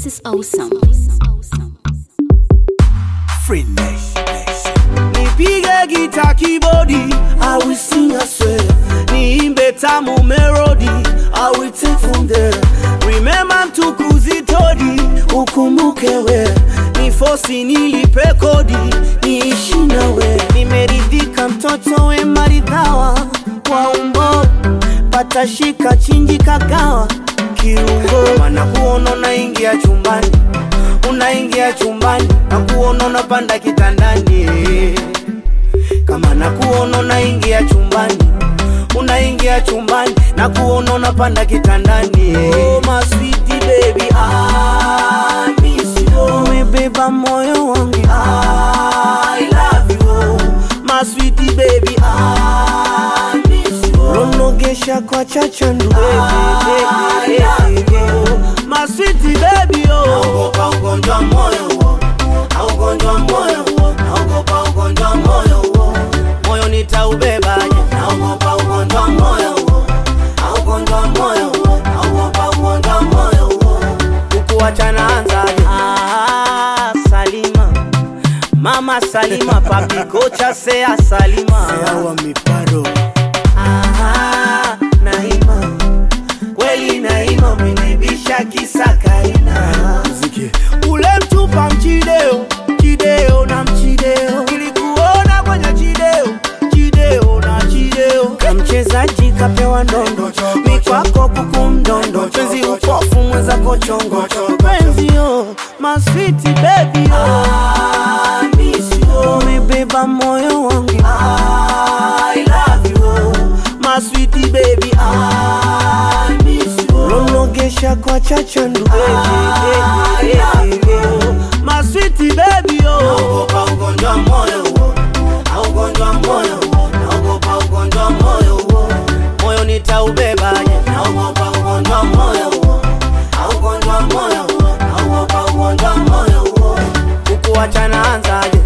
is awesome. Free Nation. nipige gita kibodi I will sing a swear niimbe tamu melody I will take from there remember mtukuzi todi ukumbuke we ni fosi nilipe kodi niishi nawe nimeridhika mtoto we maridhawa kwa umbo patashika chinji kagawa kiungo mana kuona unaingia chumbani unaingia chumbani na kuona unapanda kitandani kama na kuona unaingia chumbani unaingia chumbani na kuona unapanda kitandani oh, my sweetie baby I miss you umebeba moyo wangu I love you my sweetie baby I miss you ronogesha kwa chachandu baby, baby, baby. my sweetie baby oh naogopa ugonjwa moyo huo na ugonjwa moyo huo naogopa ugonjwa moyo huo moyo nitaubebaje naogopa ugonjwa moyo huo na ugonjwa moyo huo naogopa ugonjwa moyo huo ukuachana anzaje ah, Salima mama Salima papi kocha sea Salima Sawa miparo. Ah, Naima kweli Naima umenibisha kisa Kaina Muziki. ule mtupa mchideo chideo na mchideo ilikuona kwenye chideo chideo na chideo ka mchezaji kapewa ndondo mikwako kuku mdondo penzi upofu mwenzako chongo penzio maswiti bebi umebeba moyo wangu I love you my sweetie baby I miss you Ronogesha kwa chachandu baby, baby, baby. My sweetie baby oh Naogopa ugonjwa moyo huo Na ugonjwa moyo huo Naogopa ugonjwa moyo huo Moyo nitaubebaje Naogopa ugonjwa moyo huo Na ugonjwa moyo huo Naogopa ugonjwa moyo huo Kukuachana anzaje